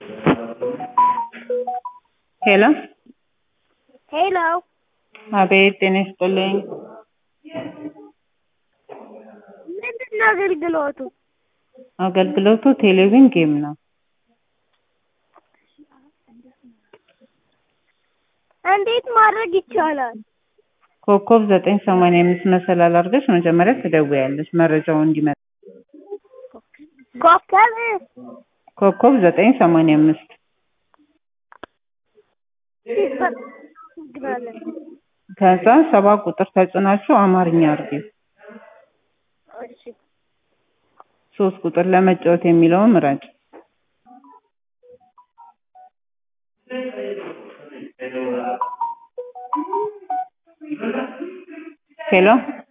ሄሎ ሄሎ አቤት ጤና ይስጥልኝ። ምንድን ነው አገልግሎቱ? አገልግሎቱ ቴሌቪዥን ጌም ነው። እንዴት ማድረግ ይቻላል? ኮከብ ዘጠኝ ሰማንያ አምስት መሰላል አድርገሽ መጀመሪያ ትደውያለሽ መረጃው እንዲመጣ። ኮከብ ኮከብ ዘጠኝ ሰማንያ አምስት ሲፈግናለን ከዛ ሰባ ቁጥር ተጭናችሁ አማርኛ አድርጊው። እሺ ሶስት ቁጥር ለመጫወት የሚለውን ምረጭ። ሄሎ